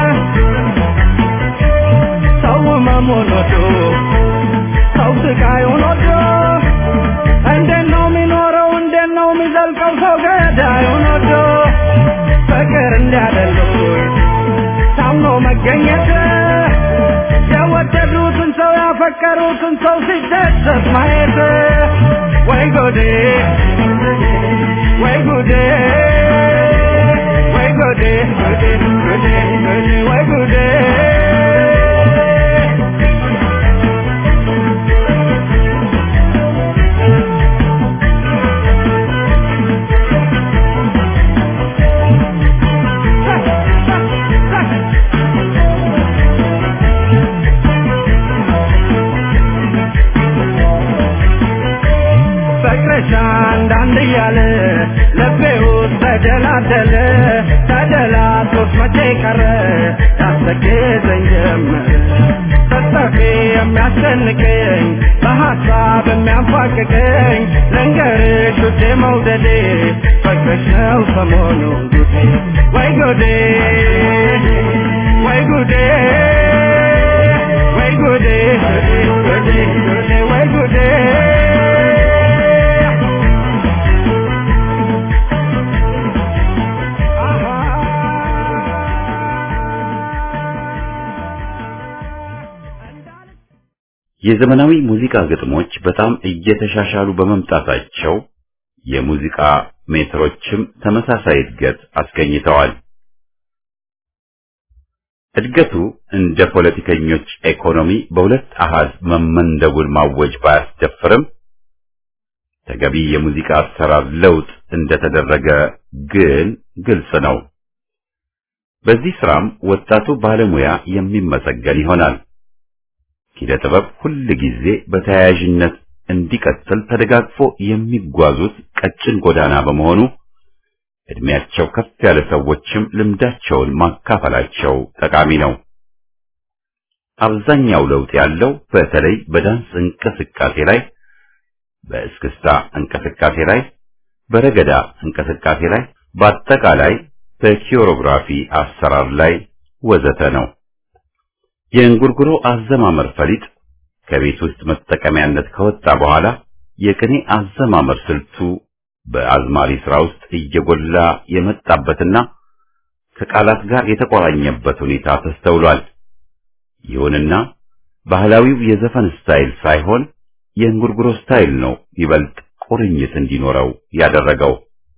ሰው ህመሙን ወዶ ሰው ስቃዩን ወዶ እንዴት ነው የሚኖረው እንዴት ነው የሚዘልቀው ሰው ገዳዩን ወዶ ፍቅር እንዲያደሉኝ ታምኖ መገኘት የወደዱትን ሰው ያፈቀሩትን ሰው ሲደሰት ማየት ወይ ጎዴ ወይ ጉዴ ወይ ጉዴ ጉዴ ጉዴ ጉዴ ወይ ጉዴ ፍቅርሽ አንዳንድ እያለ ልቤ ውስጥ ተደላደለ ተደላቶት መቼ ቀረ ያስተክዘኝ ጀመር ተጠፊ የሚያስጨንቀኝ በሀሳብ የሚያንፋቅቀኝ ልንገርሽ ውዴ መውደዴ ፍቅርሽ ነው ሰሞኑን ጉዴ ወይ ጉዴ ወይ ጉዴ ወይ ጉዴ ጉዴ ጉዴ ወይ ጉዴ የዘመናዊ ሙዚቃ ግጥሞች በጣም እየተሻሻሉ በመምጣታቸው የሙዚቃ ሜትሮችም ተመሳሳይ እድገት አስገኝተዋል። እድገቱ እንደ ፖለቲከኞች ኢኮኖሚ በሁለት አሃዝ መመንደቡን ማወጅ ባያስደፍርም ተገቢ የሙዚቃ አሰራር ለውጥ እንደተደረገ ግን ግልጽ ነው። በዚህ ስራም ወጣቱ ባለሙያ የሚመሰገን ይሆናል። ኪነ ጥበብ ሁል ጊዜ በተያያዥነት እንዲቀጥል ተደጋግፎ የሚጓዙት ቀጭን ጎዳና በመሆኑ እድሜያቸው ከፍ ያለ ሰዎችም ልምዳቸውን ማካፈላቸው ጠቃሚ ነው። አብዛኛው ለውጥ ያለው በተለይ በዳንስ እንቅስቃሴ ላይ፣ በእስክስታ እንቅስቃሴ ላይ፣ በረገዳ እንቅስቃሴ ላይ፣ በአጠቃላይ በኪዮሮግራፊ አሰራር ላይ ወዘተ ነው። የእንጉርጉሮ አዘማመር ፈሊጥ ከቤት ውስጥ መጠቀሚያነት ከወጣ በኋላ የቅኔ አዘማመር ስልቱ በአዝማሪ ስራ ውስጥ እየጎላ የመጣበትና ከቃላት ጋር የተቆራኘበት ሁኔታ ተስተውሏል። ይሁንና ባህላዊው የዘፈን ስታይል ሳይሆን የእንጉርጉሮ ስታይል ነው ይበልጥ ቁርኝት እንዲኖረው ያደረገው።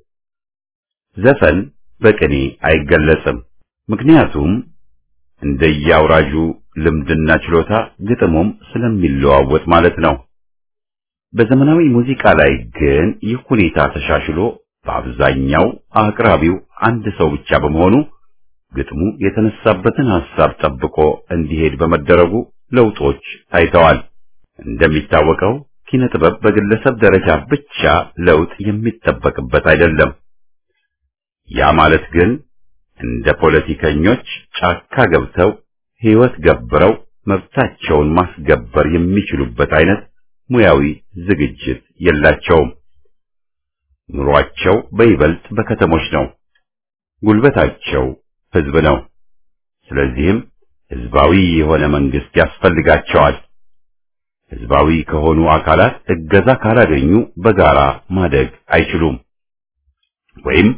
ዘፈን በቅኔ አይገለጽም። ምክንያቱም እንደየአውራጁ ልምድና ችሎታ ግጥሙም ስለሚለዋወጥ ማለት ነው። በዘመናዊ ሙዚቃ ላይ ግን ይህ ሁኔታ ተሻሽሎ በአብዛኛው አቅራቢው አንድ ሰው ብቻ በመሆኑ ግጥሙ የተነሳበትን ሐሳብ ጠብቆ እንዲሄድ በመደረጉ ለውጦች ታይተዋል። እንደሚታወቀው ኪነ ጥበብ በግለሰብ ደረጃ ብቻ ለውጥ የሚጠበቅበት አይደለም። ያ ማለት ግን እንደ ፖለቲከኞች ጫካ ገብተው ሕይወት ገብረው መብታቸውን ማስገበር የሚችሉበት አይነት ሙያዊ ዝግጅት የላቸውም። ኑሯቸው በይበልጥ በከተሞች ነው። ጉልበታቸው ሕዝብ ነው። ስለዚህም ሕዝባዊ የሆነ መንግስት ያስፈልጋቸዋል። ሕዝባዊ ከሆኑ አካላት እገዛ ካላገኙ በጋራ ማደግ አይችሉም። ወይም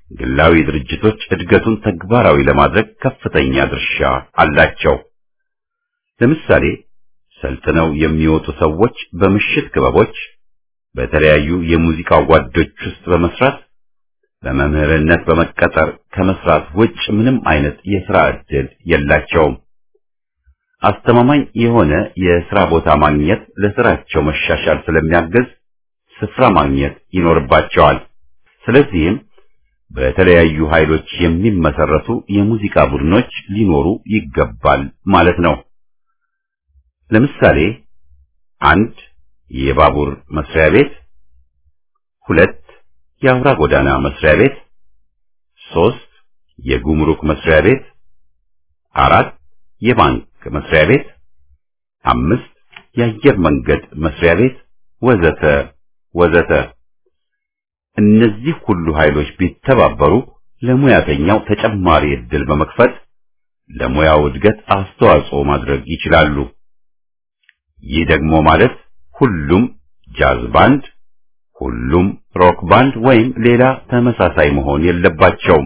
ግላዊ ድርጅቶች እድገቱን ተግባራዊ ለማድረግ ከፍተኛ ድርሻ አላቸው። ለምሳሌ ሰልጥነው የሚወጡ ሰዎች በምሽት ክበቦች፣ በተለያዩ የሙዚቃ ጓዶች ውስጥ በመስራት በመምህርነት በመቀጠር ከመስራት ውጭ ምንም አይነት የሥራ ዕድል የላቸውም። አስተማማኝ የሆነ የሥራ ቦታ ማግኘት ለሥራቸው መሻሻል ስለሚያግዝ ስፍራ ማግኘት ይኖርባቸዋል። ስለዚህም በተለያዩ ኃይሎች የሚመሰረቱ የሙዚቃ ቡድኖች ሊኖሩ ይገባል ማለት ነው። ለምሳሌ አንድ የባቡር መስሪያ ቤት፣ ሁለት የአውራ ጎዳና መስሪያ ቤት፣ ሶስት የጉምሩክ መስሪያ ቤት፣ አራት የባንክ መስሪያ ቤት፣ አምስት የአየር መንገድ መስሪያ ቤት ወዘተ ወዘተ። እነዚህ ሁሉ ኃይሎች ቢተባበሩ ለሙያተኛው ተጨማሪ ዕድል በመክፈት ለሙያው እድገት አስተዋጽኦ ማድረግ ይችላሉ። ይህ ደግሞ ማለት ሁሉም ጃዝ ባንድ፣ ሁሉም ሮክ ባንድ ወይም ሌላ ተመሳሳይ መሆን የለባቸውም።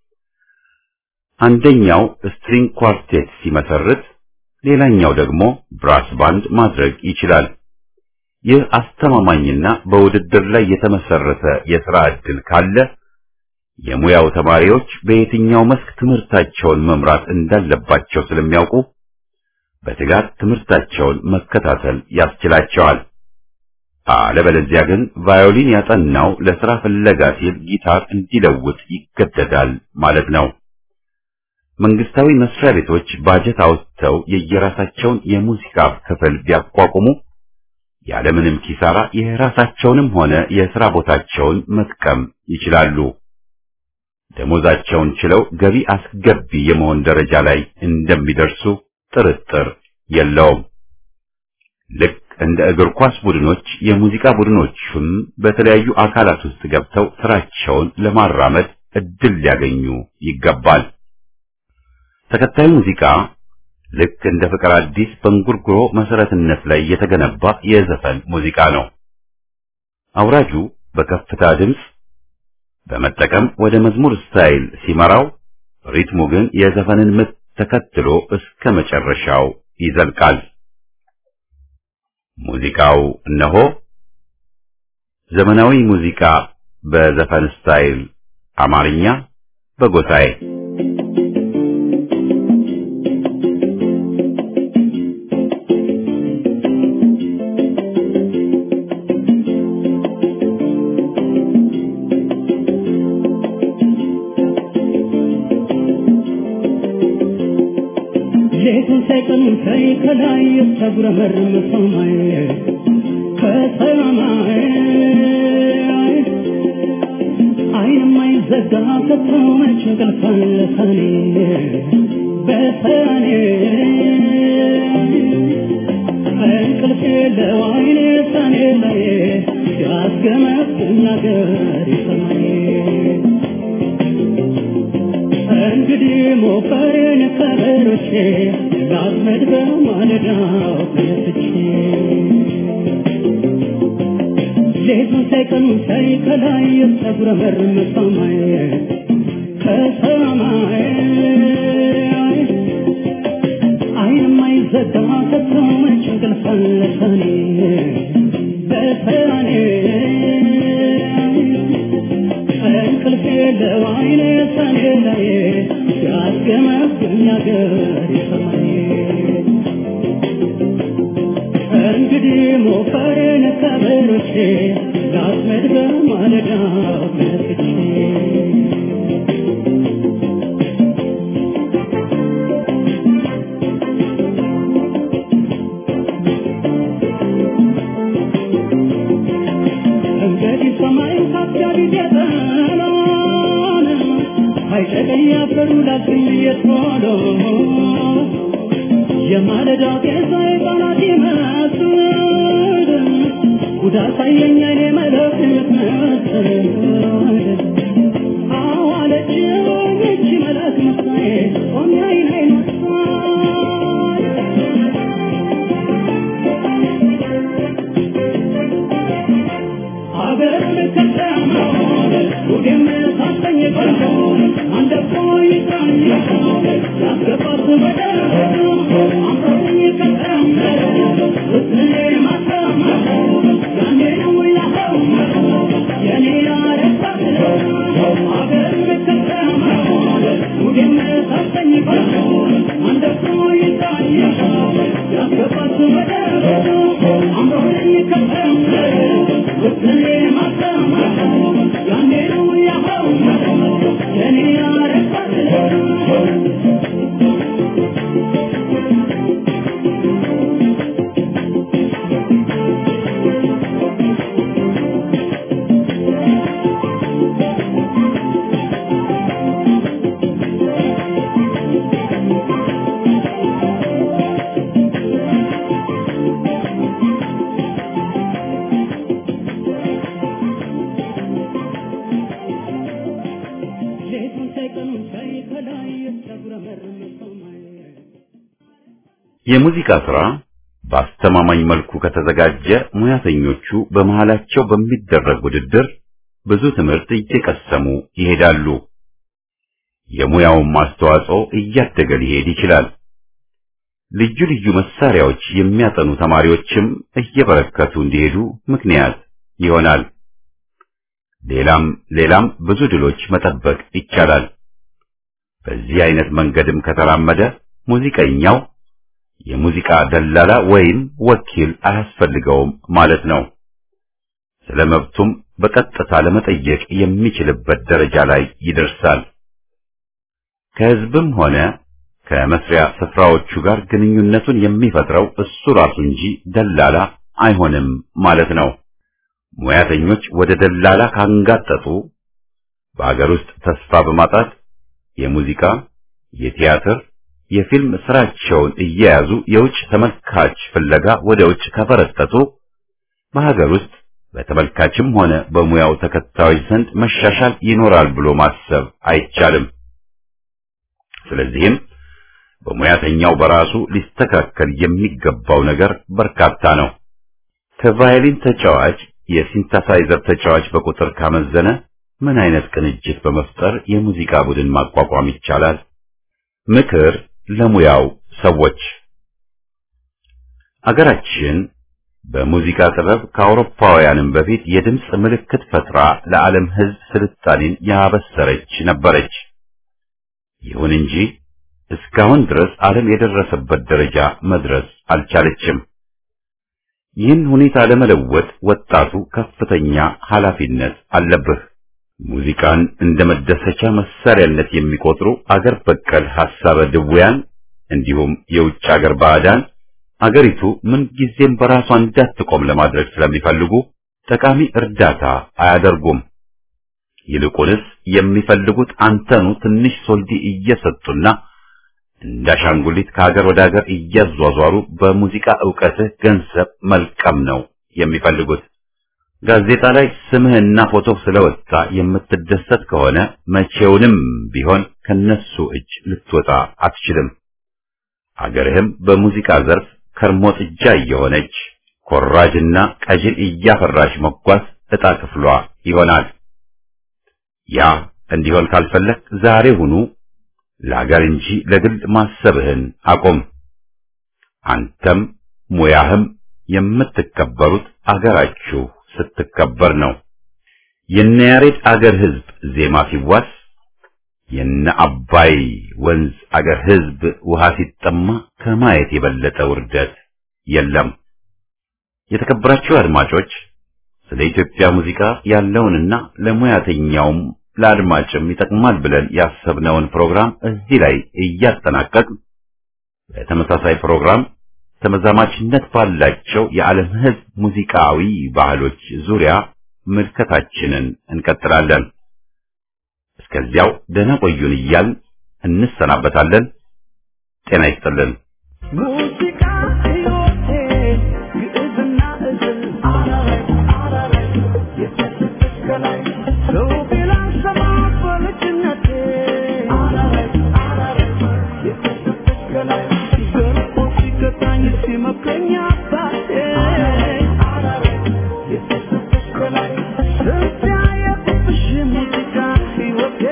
አንደኛው ስትሪንግ ኳርቴት ሲመሰርት፣ ሌላኛው ደግሞ ብራስ ባንድ ማድረግ ይችላል። ይህ አስተማማኝና በውድድር ላይ የተመሰረተ የሥራ ዕድል ካለ የሙያው ተማሪዎች በየትኛው መስክ ትምህርታቸውን መምራት እንዳለባቸው ስለሚያውቁ በትጋት ትምህርታቸውን መከታተል ያስችላቸዋል። አለበለዚያ ግን ቫዮሊን ያጠናው ለሥራ ፍለጋ ሲል ጊታር እንዲለውጥ ይገደዳል ማለት ነው። መንግስታዊ መስሪያ ቤቶች ባጀት አውጥተው የየራሳቸውን የሙዚቃ ክፍል ቢያቋቁሙ ያለምንም ኪሳራ የራሳቸውንም ሆነ የሥራ ቦታቸውን መጥቀም ይችላሉ። ደሞዛቸውን ችለው ገቢ አስገቢ የመሆን ደረጃ ላይ እንደሚደርሱ ጥርጥር የለውም። ልክ እንደ እግር ኳስ ቡድኖች የሙዚቃ ቡድኖቹም በተለያዩ አካላት ውስጥ ገብተው ስራቸውን ለማራመድ እድል ሊያገኙ ይገባል። ተከታዩ ሙዚቃ ልክ እንደ ፍቅር አዲስ በእንጉርጉሮ መሰረትነት ላይ የተገነባ የዘፈን ሙዚቃ ነው። አውራጁ በከፍታ ድምፅ በመጠቀም ወደ መዝሙር ስታይል ሲመራው፣ ሪትሙ ግን የዘፈንን ምት ተከትሎ እስከ መጨረሻው ይዘልቃል። ሙዚቃው እነሆ ዘመናዊ ሙዚቃ በዘፈን ስታይል አማርኛ በጎሳዬ ሌቱን ሳይቀን ሳይ ከላይ የተጉረመረመ ሰማይ ከሰማይ አይንም አይዘጋ ከተው መች እንቅልፍ አለ ሰኔ በሰኔ እንቅልፍ የለው አይኔ ሰኔ ላይ ሲያስገመግም ነገር ይሰማኝ እንግዲህ ሞፈሬን ከበሮቼ ላስመድ በማለዳው ተነስቼ ሌቱን ሳይቀኑ ሳይ ከላይ የተጉረመረመ ሰማይ ከሰማይ አይንም አይዘጋ ከተመች እንቅልፍ አለ ሰኔ በሰኔ እንቅልፍ የለው አይኔ ሰኔ ላይ ሲያስገመግም ነገር ይሰማኝ እንግዲህ ሞፈሬን ከበሮቼ ላስመድ በማለዳው ተነስቼ እንግዲህ ሰማይ ካፊያ ቢገጠላን አይጨቀኝ አፈሩ ላግኝ የቶሎ የማለዳ ጤዛ የጠላት ይመስል ጉዳት አየኝ አይኔ መለክ የምትመስል አዋለች ይቺ መለክ መሳዬ ቆሜ አይን አይን ወሳይ አገር ከተማውን ሁሌም ሳሰኝ ቀን የሙዚቃ ሥራ በአስተማማኝ መልኩ ከተዘጋጀ ሙያተኞቹ በመሃላቸው በሚደረግ ውድድር ብዙ ትምህርት እየቀሰሙ ይሄዳሉ። የሙያውን አስተዋጽኦ እያደገ ሊሄድ ይችላል። ልዩ ልዩ መሳሪያዎች የሚያጠኑ ተማሪዎችም እየበረከቱ እንዲሄዱ ምክንያት ይሆናል። ሌላም ሌላም ብዙ ድሎች መጠበቅ ይቻላል። በዚህ አይነት መንገድም ከተራመደ ሙዚቀኛው የሙዚቃ ደላላ ወይም ወኪል አያስፈልገውም ማለት ነው። ስለ መብቱም በቀጥታ ለመጠየቅ የሚችልበት ደረጃ ላይ ይደርሳል። ከሕዝብም ሆነ ከመስሪያ ስፍራዎቹ ጋር ግንኙነቱን የሚፈጥረው እሱ ራሱ እንጂ ደላላ አይሆንም ማለት ነው። ሙያተኞች ወደ ደላላ ካንጋጠጡ በአገር ውስጥ ተስፋ በማጣት የሙዚቃ፣ የቲያትር፣ የፊልም ስራቸውን እየያዙ የውጭ ተመልካች ፍለጋ ወደ ውጭ ከፈረጠጡ በሀገር ውስጥ በተመልካችም ሆነ በሙያው ተከታዮች ዘንድ መሻሻል ይኖራል ብሎ ማሰብ አይቻልም። ስለዚህም በሙያተኛው በራሱ ሊስተካከል የሚገባው ነገር በርካታ ነው። ከቫዮሊን ተጫዋች የሲንተሳይዘር ተጫዋች በቁጥር ካመዘነ ምን አይነት ቅንጅት በመፍጠር የሙዚቃ ቡድን ማቋቋም ይቻላል? ምክር ለሙያው ሰዎች አገራችን በሙዚቃ ጥበብ ከአውሮፓውያንም በፊት የድምፅ ምልክት ፈጥራ ለዓለም ሕዝብ ስልጣኔን ያበሰረች ነበረች። ይሁን እንጂ እስካሁን ድረስ ዓለም የደረሰበት ደረጃ መድረስ አልቻለችም። ይህን ሁኔታ ለመለወጥ ወጣቱ ከፍተኛ ኃላፊነት አለብህ። ሙዚቃን እንደ መደሰቻ መሳሪያነት የሚቆጥሩ አገር በቀል ሐሳበ ድውያን እንዲሁም የውጭ አገር ባዕዳን አገሪቱ ምን ጊዜም በራሷ እንዳትቆም ለማድረግ ስለሚፈልጉ ጠቃሚ እርዳታ አያደርጉም። ይልቁንስ የሚፈልጉት አንተኑ ትንሽ ሶልዲ እየሰጡና እንዳሻንጉሊት ከሀገር ወደ ሀገር እያዟዟሩ በሙዚቃ ዕውቀትህ ገንዘብ መልቀም ነው የሚፈልጉት። ጋዜጣ ላይ ስምህና ፎቶ ስለወጣ የምትደሰት ከሆነ መቼውንም ቢሆን ከነሱ እጅ ልትወጣ አትችልም። አገርህም በሙዚቃ ዘርፍ ከርሞ ጥጃ እየሆነች ኮራጅና ቀዥን እያፈራች መጓዝ ዕጣ ክፍሏ ይሆናል። ያ እንዲሆን ካልፈለግ ዛሬ ሁኑ ለሀገር እንጂ ለግል ማሰብህን አቁም። አንተም ሙያህም የምትከበሩት አገራችሁ ስትከበር ነው። የነ ያሬድ አገር ሕዝብ ዜማ ሲዋስ የነ አባይ ወንዝ አገር ሕዝብ ውሃ ሲጠማ ከማየት የበለጠ ውርደት የለም። የተከበራችሁ አድማጮች ስለ ኢትዮጵያ ሙዚቃ ያለውንና ለሙያተኛውም ለአድማጭም ይጠቅማል ብለን ያሰብነውን ፕሮግራም እዚህ ላይ እያጠናቀቅን በተመሳሳይ ፕሮግራም ተመዛማችነት ባላቸው የዓለም ሕዝብ ሙዚቃዊ ባህሎች ዙሪያ ምልከታችንን እንቀጥላለን። እስከዚያው ደህና ቆዩን እያልን እንሰናበታለን። ጤና ይስጥልን። ሙዚቃ ሕይወቴ ግዕዝና እዝል አረረይ አረረይ የተሰጠች ከላይ ሰው ቢላን ሰማ በልጅነቴ አረረይ አረረይ የተሰጠች ከላይ ገርፎ ሲገታኝ ሲመክረኝ አባቴ አረረይ የተሰጠች ከላይ ስንት ያየሁብሽ ሙዚቃ ሕይወቴ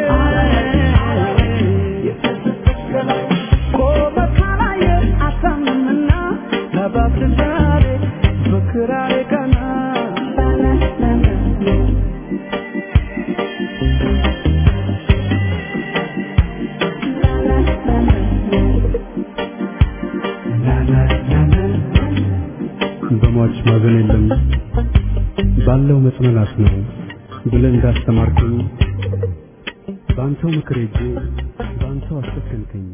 የተሰጠች ከላይ ቆመ ካላየ አሳምምና ለባብ ዛሬ በክራሬ ቀና በሟች ማዘን የለም ባለው መጽናናት ነው ብለህ እንዳስተማርከኝ በአንተው ምክር ሄጄ በአንተው አሰከንከኝ።